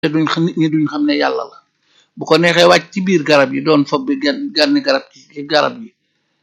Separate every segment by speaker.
Speaker 1: te duñ xam nit ñi duñ xam ne yàlla la bu ko neexee wàcc ci biir garab yi doon fob bi gan ganni garab ci garab yi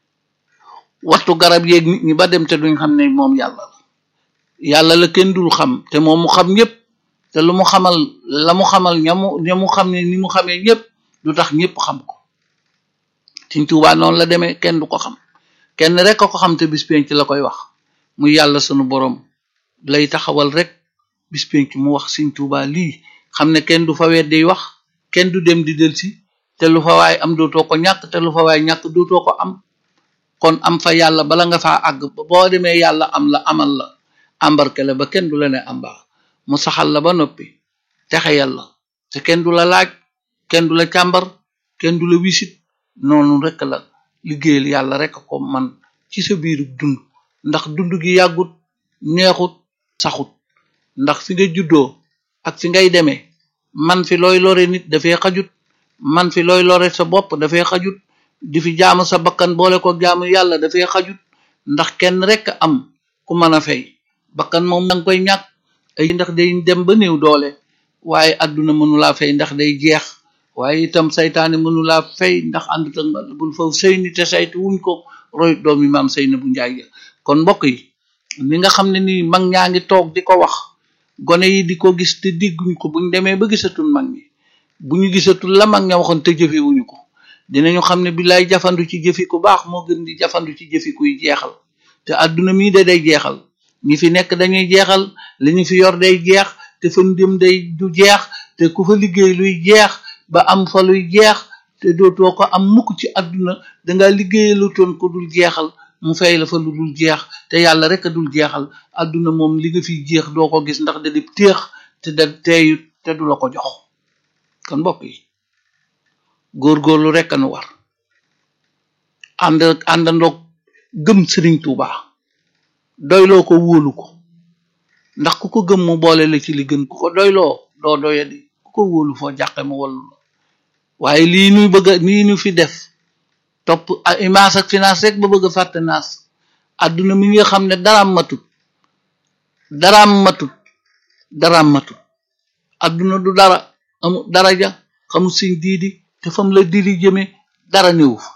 Speaker 1: waxtu garab yeeg nit ñi ba dem te duñ xam ne moom yàlla la yàlla la kenn dul xam te moom mu xam ñëpp te lu mu xamal la mu xamal ñamu ña mu xam ne ni mu xamee ñëpp du tax ñëpp xam ko Sëñ Tuubaa noonu la demee kenn du ko xam kenn rek a ko xam te bis penc la koy wax muy yàlla sunu borom lay taxawal rek bis penc mu wax Sëñ Tuubaa lii xam ne kenn du fa weddi wax kenn du dem di delsi te lu fa waay am dootoo ko ñàkk te lu fa waay ñàkk dootoo ko am kon am fa yàlla bala nga faa àgg boo demee yàlla am la amal la embarqué la ba kenn du la ne am baax mu saxal la ba noppi texe yàlla te kenn du la laaj kenn du la càmbar kenn du la wisit noonu rek la liggéeyal yàlla rek ko man ci sa biiru dund ndax dund gi yàggut neexut saxut ndax fi nga juddoo ak fi ngay demee man fi looy lore nit dafay xajut man fi looy lore sa bopp dafay xajut di fi jaamu sa bakkan boole ko jaamu yàlla dafay xajut ndax kenn rek am ku mën a fay bakkan moom danga koy ñàkk ay ndax day dem ba néew doole waaye àdduna mënulaa fay ndax day jeex waaye itam saytaane mënulaa fay ndax ànd ta bul faw sëy ni te saytu wuñ ko roy doomi maam sëy na bu njaay kon mbokk yi ni nga xam ne nii mag ñaa ngi toog di ko wax gone yi di ko gis te digguñ ko buñ demee ba gisatul mag ñi bu ñu gisatul la mag ña waxoon te jëfe wuñu ko dinañu xam ne billaay jafandu ci jëfi ku baax moo gën di jafandu ci jëfi kuy jeexal te àdduna mii de day jeexal ñi fi nekk dañuy jeexal li ñu fi yor day jeex te fa dem day du jeex te ku fa liggéey luy jeex ba am fa luy jeex te dootoo ko am mukk ci àdduna danga liggéeyalu toon ko dul jeexal mu fay la fa lu dul jeex te yàlla rek a dul jeexal àdduna moom li nga fiy jeex doo ko gis ndax da di téex te da teeyut te du la ko jox kon mbokk yi góorgóorlu rek anu war ànd àndandoog gëm sëriñ Tuuba doyloo ko wóolu ko ndax ku ko gëm mu boole la ci li gën ku ko doyloo doo doyadi ku ko wóolu foo jàqe mu wallu la waaye lii nuy bëgg a lii nu fi def topp image ak finance rek ba bëgg a fàtte naas àdduna mi nga xam ne daraam matut daraam matut daraam matut àdduna du dara amu daraja xamul siñ diidi te fam la diri jëme dara néew fa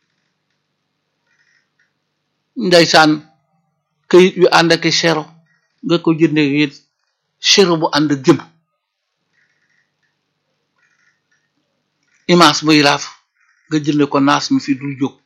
Speaker 1: ndeysaan këyit yu ànd ak sero nga ko jënde it sero bu ànd ak jëm image buy raaf nga jënde ko naas mi fi dul jóg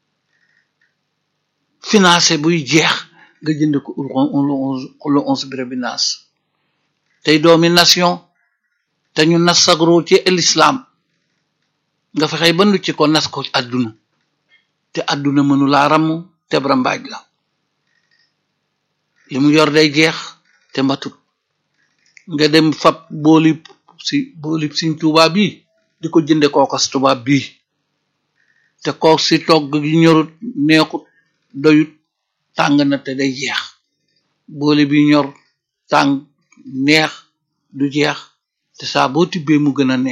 Speaker 1: financé buy jeex nga jënde ko lu onze bire bi naas tey doomi nation te ñu nas sagro ci l'islam nga fexey ba ci ko nas ko àdduna te àdduna mënu laa ramm te bra mbaaj la li mu yor day jeex te mbatut nga dem fab boolib si boolib siñ tubaab bi di ko jënde kookas tubaab bii te kook si togg gi ñorut neexut doyut tàng na te day jeex booli bi ñor tàng neex du jeex te saa boo tibbee mu gën a neex